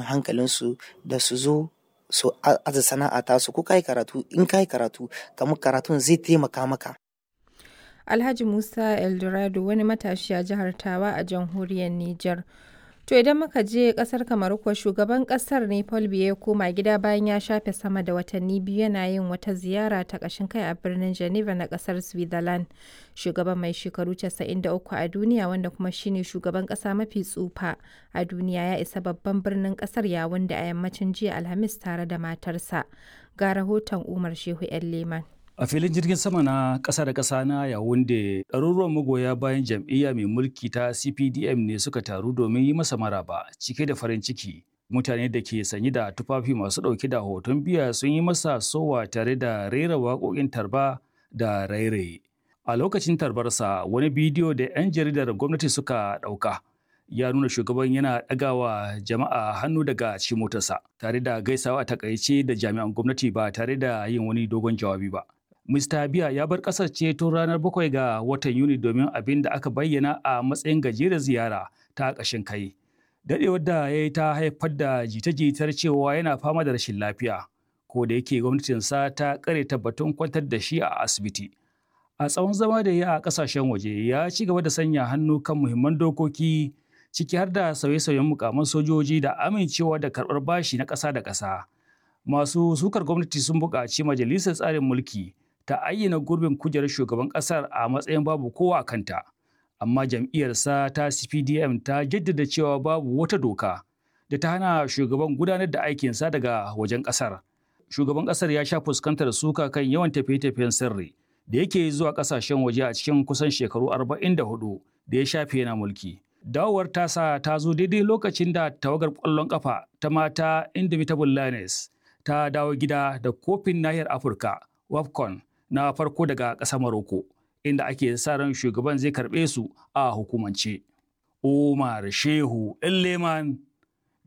hankalinsu da su zo su aza sana'a tasu ko kai karatu in kai karatu kamar karatun zai taimaka maka Alhaji Musa Eldorado wani matashi a jihar Tawa a jamhuriyar Nijar. To idan muka je kasar Kamaru kuwa shugaban kasar ne Paul Biya ya koma gida bayan ya shafe sama da watanni biyu yana yin wata ziyara ta ƙashin kai a birnin Geneva na kasar Switzerland. Shugaban mai shekaru 93 a duniya wanda kuma shine shugaban ƙasa mafi tsufa a duniya ya isa babban birnin ƙasar yawun da a yammacin jiya Alhamis tare da matarsa. Ga rahoton Umar Shehu 'yan Leman. A filin jirgin sama na ƙasa da ƙasa na Yawunde, ɗaruruwan magoya bayan jam'iyya mai mulki ta CPDM ne suka taru domin yi masa maraba cike da farin ciki. Mutane da ke sanye da tufafi masu ɗauke da hoton biya sun yi masa sowa tare da rera waƙoƙin tarba da rairaye. A lokacin tarbarsa, wani bidiyo da 'yan jaridar gwamnati suka ɗauka ya nuna shugaban yana ɗagawa jama'a hannu daga cikin motarsa tare da gaisawa a takaice da jami'an gwamnati ba tare da yin wani dogon jawabi ba. Mr. Biya ya bar ƙasar ce tun ranar bakwai ga watan Yuni domin abin da aka bayyana a matsayin gajeren ziyara ta ƙashin kai. Daɗewar da ya yi ta haifar da jita-jitar cewa yana fama da rashin lafiya, ko da yake gwamnatinsa ta ƙare tabbatun kwantar da shi a asibiti. A tsawon zama da ya a ƙasashen waje ya ci gaba da sanya hannu kan muhimman dokoki ciki har da sauye-sauyen mukaman sojoji da amincewa da karɓar bashi na ƙasa da ƙasa. Masu sukar gwamnati sun buƙaci majalisar tsarin mulki ta ayyana gurbin kujerar shugaban kasar a matsayin babu kowa a kanta. Amma jam'iyyarsa ta CPDM ta jaddada cewa babu wata doka da ta hana shugaban gudanar da aikinsa daga wajen kasar. Shugaban kasar ya sha fuskantar suka kan yawan tafiye-tafiyen sirri da yake zuwa kasashen waje a cikin kusan shekaru 44 da ya shafe yana mulki. Dawowar tasa ta zo daidai lokacin da tawagar ƙwallon ƙafa ta mata Indomitable Lioness ta dawo gida da kofin nahiyar Afirka, WAFCON, na farko daga ƙasar Morocco, inda ake sa ran shugaban zai karɓe su a hukumance. Umar Shehu Leman